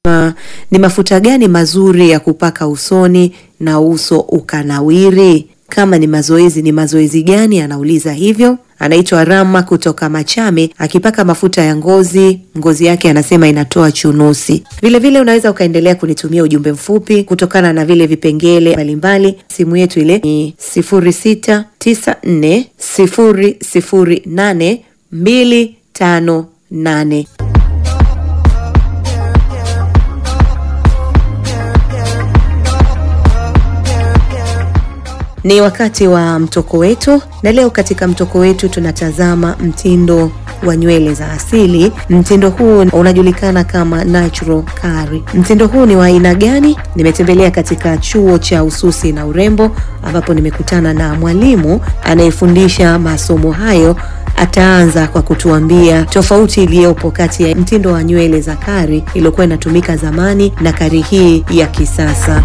Ma, ni mafuta gani mazuri ya kupaka usoni na uso ukanawiri? Kama ni mazoezi, ni mazoezi gani? Anauliza hivyo. Anaitwa Rama kutoka Machame, akipaka mafuta ya ngozi, ngozi yake anasema inatoa chunusi. Vilevile vile unaweza ukaendelea kunitumia ujumbe mfupi kutokana na vile vipengele mbalimbali. Simu yetu ile ni 0694008258. Ni wakati wa mtoko wetu, na leo katika mtoko wetu tunatazama mtindo wa nywele za asili. Mtindo huu unajulikana kama natural curly. Mtindo huu ni wa aina gani? Nimetembelea katika chuo cha ususi na urembo, ambapo nimekutana na mwalimu anayefundisha masomo hayo. Ataanza kwa kutuambia tofauti iliyopo kati ya mtindo wa nywele za kari iliyokuwa inatumika zamani na kari hii ya kisasa.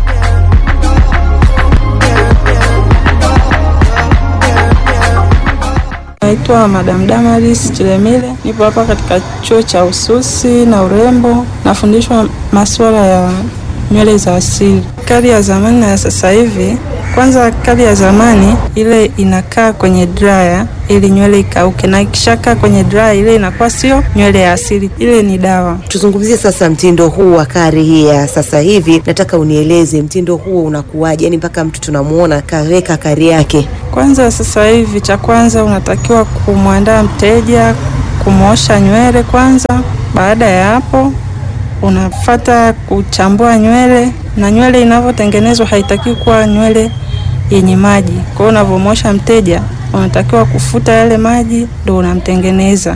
Naitwa Madam Damaris Chilemile, nipo hapa katika chuo cha ususi na urembo, nafundishwa masuala ya nywele za asili. Kali ya zamani na ya sasa hivi, kwanza kali ya zamani ile inakaa kwenye dryer ili nywele ikauke, na ikishakaa kwenye dryer ile inakuwa sio nywele ya asili, ile ni dawa. Tuzungumzie sasa mtindo huu wa kari hii ya sasa hivi. Nataka unieleze mtindo huo unakuwaje, yani mpaka mtu tunamuona kaweka kari yake. Kwanza sasa hivi, cha kwanza unatakiwa kumwandaa mteja, kumwosha nywele kwanza. Baada ya hapo, unafata kuchambua nywele, na nywele inavyotengenezwa haitakiwi kuwa nywele yenye maji. Kwa hiyo unavyomwosha mteja, unatakiwa kufuta yale maji, ndio unamtengeneza.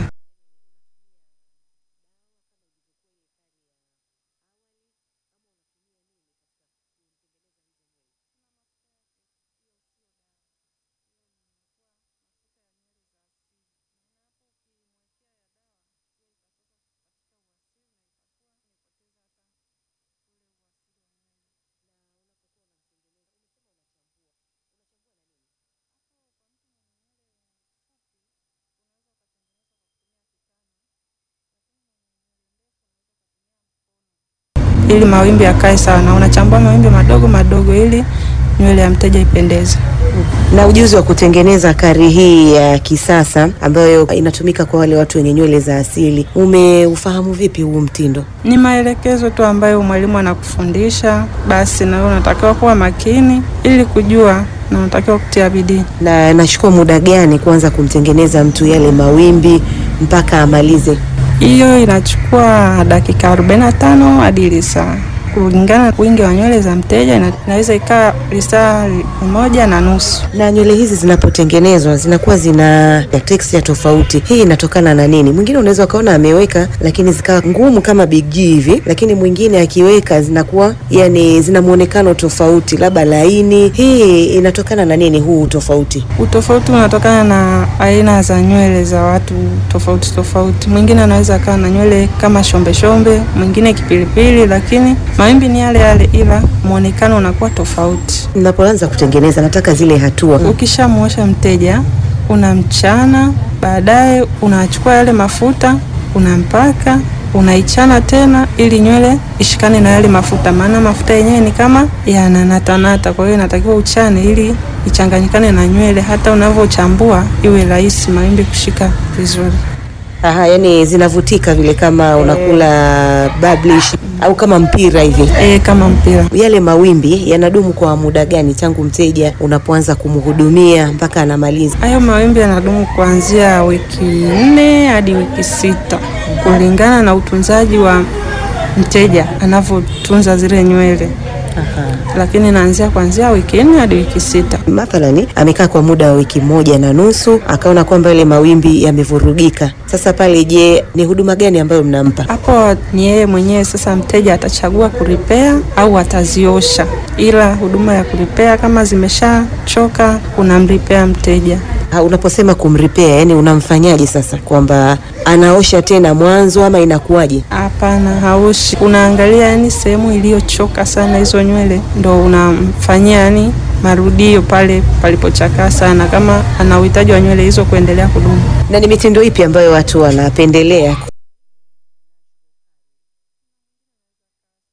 ili mawimbi yakae sawa, na unachambua mawimbi madogo madogo ili nywele ya mteja ipendeze. Na ujuzi wa kutengeneza kari hii ya kisasa ambayo inatumika kwa wale watu wenye nywele za asili, umeufahamu vipi huu mtindo? Ni maelekezo tu ambayo mwalimu anakufundisha, basi na wewe unatakiwa kuwa makini ili kujua na unatakiwa kutia bidii. Na nachukua muda gani kuanza kumtengeneza mtu yale mawimbi mpaka amalize? Hiyo inachukua dakika 45 hadi lisaa kulingana na wingi wa nywele za mteja, ina- inaweza ikaa lisaa moja na nusu. Na nywele hizi zinapotengenezwa zinakuwa zina texture tofauti. Hii inatokana na nini? Mwingine unaweza ukaona ameweka lakini zikawa ngumu kama Big G hivi, lakini mwingine akiweka zinakuwa yani zina muonekano tofauti, labda laini. Hii inatokana na nini huu tofauti? Utofauti unatokana na aina za nywele za watu tofauti tofauti. Mwingine anaweza akawa na nywele kama shombe shombe, mwingine kipilipili, lakini mawimbi ni yale yale, ila muonekano unakuwa tofauti. Ninapoanza kutengeneza nataka zile hatua. Ukishamwosha mteja, unamchana, baadaye unachukua yale mafuta unampaka, unaichana tena ili nywele ishikane na yale mafuta, maana mafuta yenyewe ni kama yananatanata. Kwa hiyo inatakiwa uchane ili ichanganyikane na nywele, hata unavyochambua iwe rahisi mawimbi kushika vizuri. Aha, yani zinavutika vile kama unakula bablish au kama mpira hivi. E, kama mpira. Yale mawimbi yanadumu kwa muda gani tangu mteja unapoanza kumhudumia mpaka anamaliza? Hayo mawimbi yanadumu kuanzia wiki nne hadi wiki sita kulingana na utunzaji wa mteja anavyotunza zile nywele, Aha. lakini naanzia kuanzia wiki nne hadi wiki sita. Mathalani amekaa kwa muda wa wiki moja na nusu akaona kwamba yale mawimbi yamevurugika. Sasa pale, je, ni huduma gani ambayo mnampa? Hapo ni yeye mwenyewe sasa, mteja atachagua kuripea au ataziosha, ila huduma ya kuripea kama zimeshachoka unamripea mteja. Ha, unaposema kumripea, yani unamfanyaje sasa, kwamba anaosha tena mwanzo ama inakuwaje? Hapana, haushi. Unaangalia yani sehemu iliyochoka sana hizo nywele, ndo unamfanyia yani marudio pale palipochakaa sana, kama ana uhitaji wa nywele hizo kuendelea kudumu. Na ni mitindo ipi ambayo watu wanapendelea?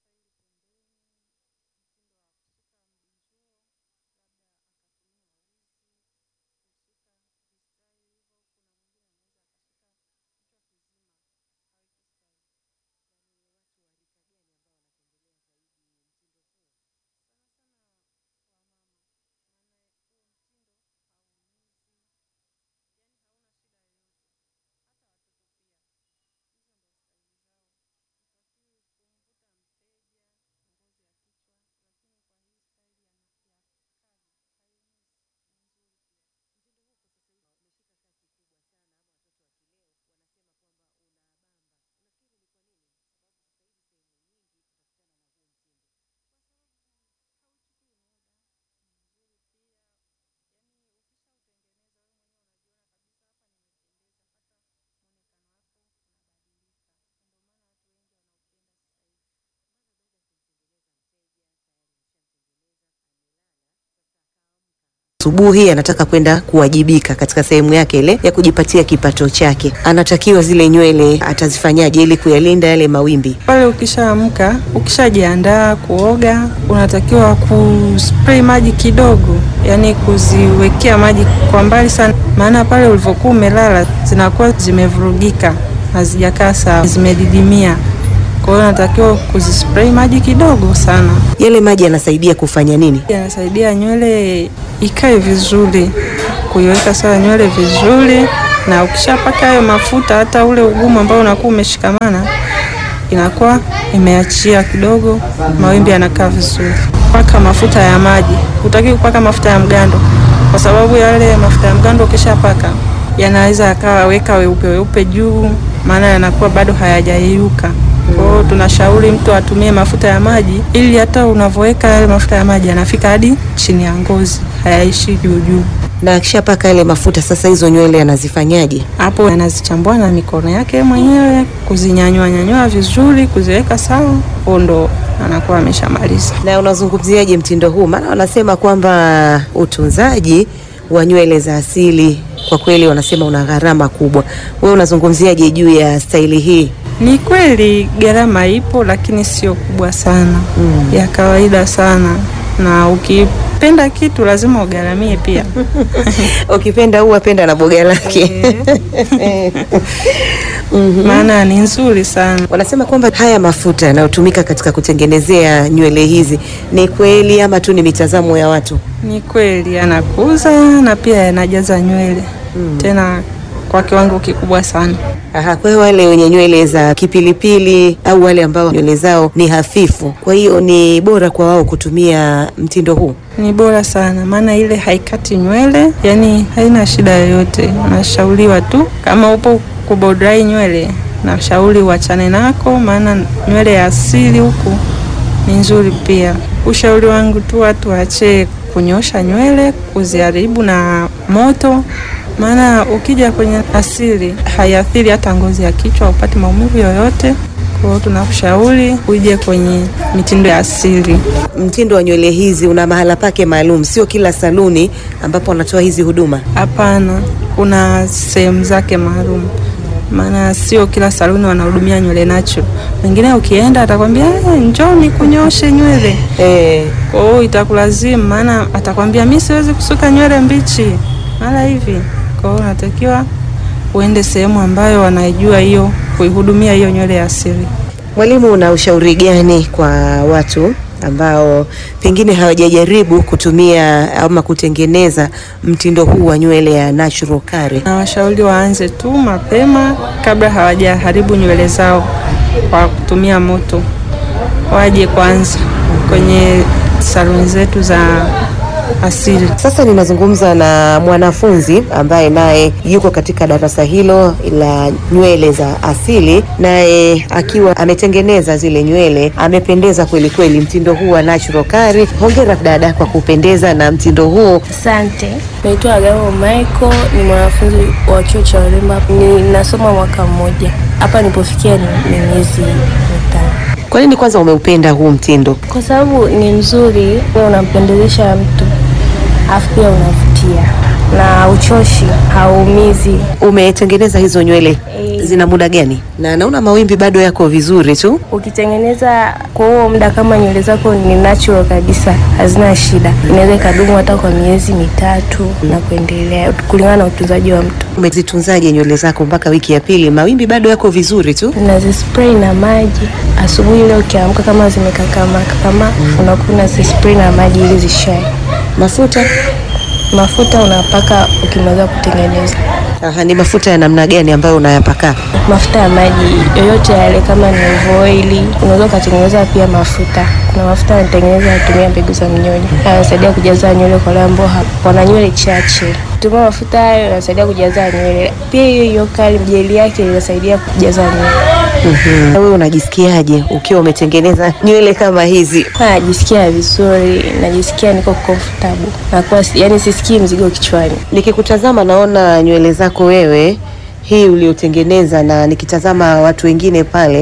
asubuhi anataka kwenda kuwajibika katika sehemu yake ile ya kujipatia kipato chake, anatakiwa zile nywele atazifanyaje ili kuyalinda yale mawimbi? Pale ukishaamka, ukishajiandaa kuoga, unatakiwa kuspray maji kidogo, yaani kuziwekea maji kwa mbali sana, maana pale ulivyokuwa umelala zinakuwa zimevurugika, hazijakaa sawa, zimedidimia. Kwa hiyo unatakiwa kuzispray maji kidogo sana. Yale maji yanasaidia kufanya nini? Yanasaidia nywele ikae vizuri, kuiweka sawa nywele vizuri, na ukishapaka hayo mafuta, hata ule ugumu ambao unakuwa umeshikamana inakuwa imeachia kidogo, mawimbi yanakaa vizuri. Paka mafuta ya maji, hutaki kupaka mafuta ya mgando, kwa sababu yale mafuta ya mgando ukishapaka yanaweza yakaweka weupe weupe juu, maana yanakuwa bado hayajayeyuka. Kwa hiyo tunashauri mtu atumie mafuta ya maji ili hata unavyoweka yale mafuta ya maji yanafika hadi chini ya ngozi, hayaishi juu juu. Na akishapaka yale mafuta sasa, hizo nywele anazifanyaje? Hapo anazichambua na mikono yake mwenyewe, kuzinyanyua nyanyua vizuri, kuziweka sawa, huo ndo anakuwa ameshamaliza. Na unazungumziaje mtindo huu? Maana wanasema kwamba utunzaji wa nywele za asili kwa kweli wanasema una gharama kubwa. Wewe unazungumziaje juu ya staili hii? Ni kweli gharama ipo, lakini sio kubwa sana, Mm. ya kawaida sana, na ukipenda kitu lazima ugharamie pia. Ukipenda ua penda na boga lake. Mhm. maana ni nzuri sana. Wanasema kwamba haya mafuta yanayotumika katika kutengenezea nywele hizi ni kweli ama tu ni mitazamo ya watu? Ni kweli yanakuza na pia yanajaza nywele Mm. tena kwa kiwango kikubwa sana. Aha, kwa hiyo wale wenye nywele za kipilipili au wale ambao nywele zao ni hafifu, kwa hiyo ni bora kwa wao kutumia mtindo huu. Ni bora sana, maana ile haikati nywele, yani haina shida yoyote. Unashauriwa tu kama upo kubodrai nywele, nashauri uachane nako, maana nywele ya asili huku ni nzuri pia. Ushauri wangu tu watu waache kunyosha nywele, kuziharibu na moto, maana ukija kwenye asili haiathiri hata ngozi ya kichwa, upate maumivu yoyote. Kwa hiyo tunakushauri uje kwenye mitindo ya asili. Mtindo wa nywele hizi una mahala pake maalum, sio kila saluni ambapo wanatoa hizi huduma. Hapana, kuna sehemu zake maalum, maana sio kila saluni wanahudumia nywele natural. Wengine ukienda atakwambia "Eh, njoo nikunyoshe nywele, Eh, kwa hiyo itakulazimu, maana atakwambia mi siwezi kusuka nywele mbichi mara hivi. Kwa hiyo unatakiwa uende sehemu ambayo wanaijua hiyo kuihudumia hiyo nywele ya asili. mwalimu, una ushauri gani kwa watu ambao pengine hawajajaribu kutumia ama kutengeneza mtindo huu wa nywele ya natural curly? na washauri waanze tu mapema kabla hawajaharibu nywele zao kwa kutumia moto. Waje kwanza kwenye saluni zetu za asili. Sasa ninazungumza na mwanafunzi ambaye naye yuko katika darasa hilo la nywele za asili, naye akiwa ametengeneza zile nywele, amependeza kweli kweli, mtindo huu wa natural curly. Hongera dada kwa kupendeza na mtindo huu. Asante. Naitwa Agamo Michael, ni mwanafunzi wa chuo cha urembo. Ninasoma mwaka mmoja. Hapa nilipofikia ni ni miezi mitano. Kwa nini kwanza umeupenda huu mtindo? Kwa sababu ni mzuri, wewe unampendezesha mtu, afu pia unavutia na uchoshi, hauumizi. Umetengeneza hizo nywele Eh. zina muda gani? Na naona mawimbi bado yako vizuri tu. Ukitengeneza kwa huo muda, kama nywele zako ni natural kabisa, hazina shida, inaweza ikadumu hata kwa miezi mitatu na kuendelea, kulingana na utunzaji wa mtu. Umezitunzaje nywele zako mpaka wiki ya pili? Mawimbi bado yako vizuri tu. unazispray na maji asubuhi ile ukiamka, kama zimekakama kama unakuwa unazispray na maji ili zishae. Mafuta Mafuta unapaka ukimaliza kutengeneza. Aha, ni mafuta ya namna gani ambayo unayapaka? Mafuta ya maji yoyote yale, kama ni oili, unaweza ukatengeneza pia mafuta. Kuna mafuta yanatengeneza yatumia mbegu za mnyonyo, yanasaidia kujaza nywele kwa wale ambao ha- wana nywele chache. Tumia mafuta hayo yanasaidia kujaza nywele. Pia hiyo hiyo kali jeli yake inasaidia kujaza nywele. Mhm. Wewe unajisikiaje ukiwa umetengeneza nywele kama hizi? Najisikia vizuri, najisikia niko comfortable, nakuwa si- yani sisikii mzigo kichwani. Nikikutazama naona nywele zako wewe hii uliotengeneza, na nikitazama watu wengine pale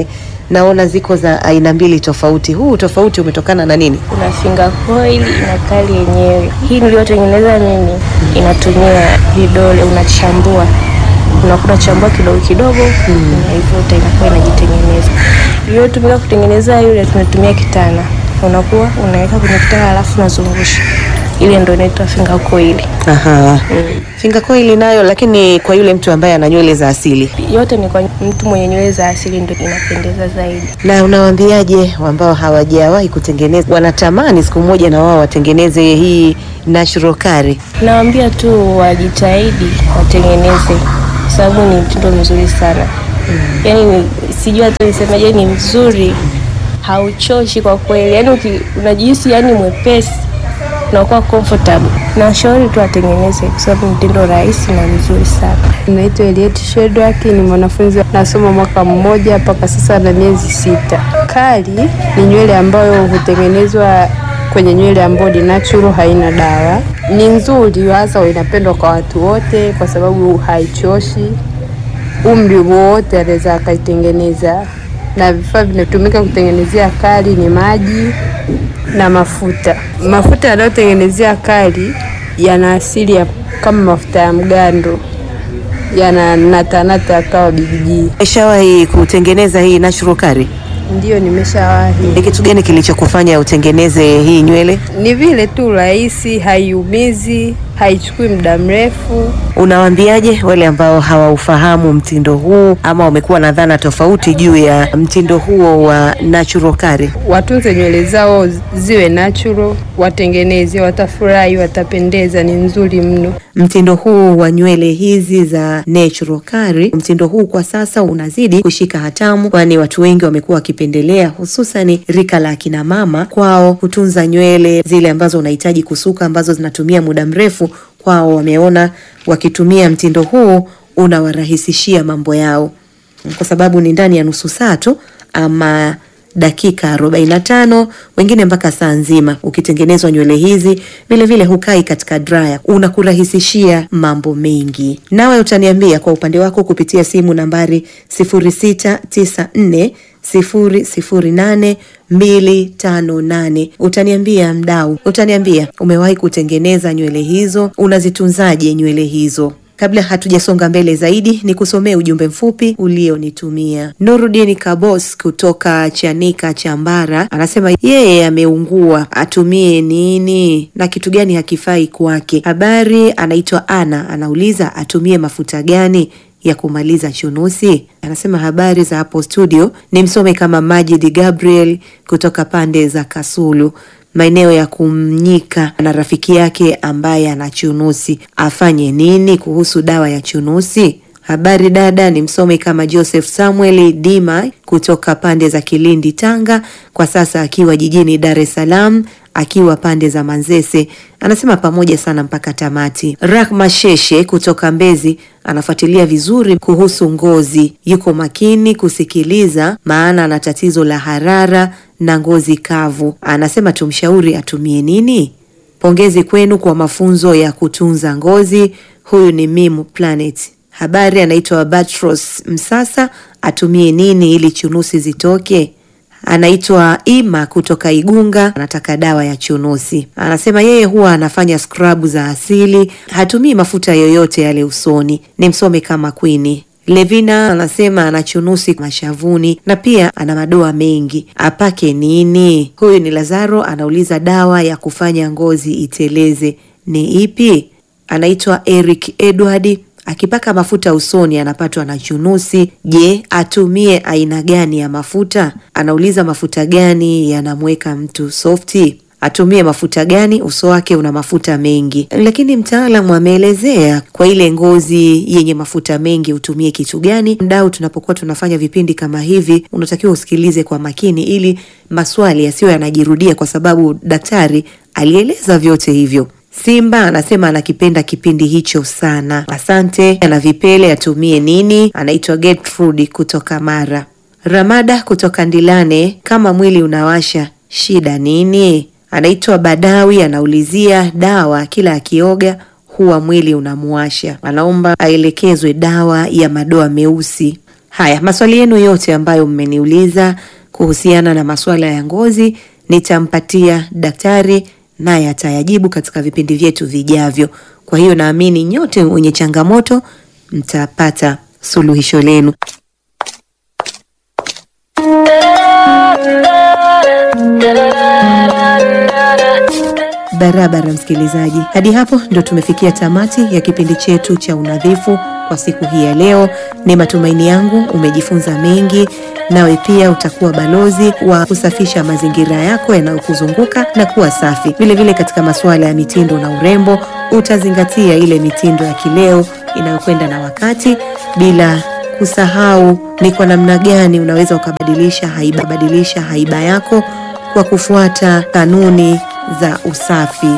naona ziko za aina mbili tofauti. Huu tofauti umetokana na nini? Kuna finger coil na kali yenyewe. Hii niliyotengeneza mimi inatumia vidole, unachambua unakuta chambua kidogo kidogo, unaivuta inakuwa inajitengeneza. Iliyotumika kutengeneza yule, tunatumia kitana, unakuwa unaweka kwenye kitana alafu unazungusha, ile ndio inaitwa finger coil. Aha. Finger coil nayo, lakini kwa yule mtu ambaye ana nywele za asili. Yote ni kwa mtu mwenye nywele za asili, ndio inapendeza zaidi. Na unawaambiaje ambao hawajawahi kutengeneza, wanatamani siku moja na wao watengeneze hii natural curry? Nawaambia tu wajitahidi watengeneze, kwa sababu ni mtindo mzuri sana. Yaani ni- sijui hata nisemaje, ni mzuri, hauchoshi kwa kweli. Yaani uki- unajihisi yani mwepesi, unakuwa comfortable. Nashauri tu watengeneze, kwa sababu ni mtindo rahisi na mzuri sana. Naitwa Eliet Shedrack, ni mwanafunzi nasoma mwaka mmoja mpaka sasa na miezi sita. Kali ni nywele ambayo hutengenezwa kwenye nywele ambayo ni natural, haina dawa. Ni nzuri, hasa inapendwa kwa watu wote kwa sababu haichoshi. Umri wowote anaweza akaitengeneza, na vifaa vinatumika kutengenezea kali ni maji na mafuta. Mafuta yanayotengenezea kali yana asili ya kama mafuta ya mgando yana natanata akawa bigijii. Umeshawahi kutengeneza hii natural curry? Ndiyo, nimeshawahi. Ni kitu gani kilichokufanya utengeneze hii nywele? Ni vile tu rahisi, haiumizi, haichukui muda mrefu. Unawaambiaje wale ambao hawaufahamu mtindo huu ama wamekuwa na dhana tofauti juu ya mtindo huo wa natural curry? Watunze nywele zao ziwe natural, watengeneze, watafurahi, watapendeza, ni nzuri mno. Mtindo huu wa nywele hizi za natural curly, mtindo huu kwa sasa unazidi kushika hatamu, kwani watu wengi wamekuwa wakipendelea, hususan rika la akina mama, kwao kutunza nywele zile ambazo unahitaji kusuka, ambazo zinatumia muda mrefu. Kwao wameona wakitumia mtindo huu unawarahisishia mambo yao, kwa sababu ni ndani ya nusu saa tu ama dakika 45 wengine mpaka saa nzima. Ukitengenezwa nywele hizi vile vile hukai katika dryer, unakurahisishia mambo mengi. Nawe utaniambia kwa upande wako kupitia simu nambari 0694 008 258. Utaniambia mdau, utaniambia umewahi kutengeneza nywele hizo, unazitunzaje nywele hizo? Kabla hatujasonga mbele zaidi, ni kusomea ujumbe mfupi ulionitumia. Nurudin Kabos kutoka Chanika Chambara anasema yeye ameungua, atumie nini na kitu gani hakifai kwake. Habari, anaitwa Ana, anauliza atumie mafuta gani ya kumaliza chunusi. Anasema habari za hapo studio, ni msome kama Majid Gabriel kutoka pande za Kasulu maeneo ya Kumnyika na rafiki yake ambaye ana chunusi, afanye nini kuhusu dawa ya chunusi? Habari dada, ni msome kama Joseph Samuel Dima kutoka pande za Kilindi, Tanga, kwa sasa akiwa jijini Dar es Salaam akiwa pande za Manzese. Anasema pamoja sana mpaka tamati. Rahma Sheshe kutoka Mbezi anafuatilia vizuri kuhusu ngozi, yuko makini kusikiliza, maana ana tatizo la harara na ngozi kavu. Anasema tumshauri atumie nini? Pongezi kwenu kwa mafunzo ya kutunza ngozi. Huyu ni Mimu Planet. Habari, anaitwa Batros Msasa, atumie nini ili chunusi zitoke? Anaitwa Ima kutoka Igunga, anataka dawa ya chunusi. Anasema yeye huwa anafanya skrabu za asili, hatumii mafuta yoyote yale usoni. Ni msome kama Kwini. Levina anasema ana chunusi mashavuni na pia ana madoa mengi, apake nini? Huyu ni Lazaro, anauliza dawa ya kufanya ngozi iteleze ni ipi? Anaitwa Eric Edward akipaka mafuta usoni anapatwa na chunusi. Je, atumie aina gani ya mafuta? Anauliza mafuta gani yanamweka mtu softi? Atumie mafuta gani? Uso wake una mafuta mengi, lakini mtaalamu ameelezea kwa ile ngozi yenye mafuta mengi utumie kitu gani. Mdau, tunapokuwa tunafanya vipindi kama hivi, unatakiwa usikilize kwa makini ili maswali yasiyo yanajirudia, kwa sababu daktari alieleza vyote hivyo. Simba anasema anakipenda kipindi hicho sana, asante. Ana vipele atumie nini? Anaitwa Gertrude kutoka Mara. Ramada kutoka Ndilane, kama mwili unawasha shida nini? Anaitwa Badawi, anaulizia dawa kila akioga huwa mwili unamuwasha, anaomba aelekezwe dawa ya madoa meusi. Haya, maswali yenu yote ambayo mmeniuliza kuhusiana na masuala ya ngozi nitampatia daktari naye atayajibu katika vipindi vyetu vijavyo. Kwa hiyo naamini nyote wenye changamoto mtapata suluhisho lenu. Barabara msikilizaji, hadi hapo ndo tumefikia tamati ya kipindi chetu cha unadhifu kwa siku hii ya leo. Ni matumaini yangu umejifunza mengi, nawe pia utakuwa balozi wa kusafisha mazingira yako yanayokuzunguka na kuwa safi. Vilevile vile katika masuala ya mitindo na urembo, utazingatia ile mitindo ya kileo inayokwenda na wakati bila kusahau ni kwa namna gani unaweza ukabadilisha haiba, badilisha haiba yako kwa kufuata kanuni za usafi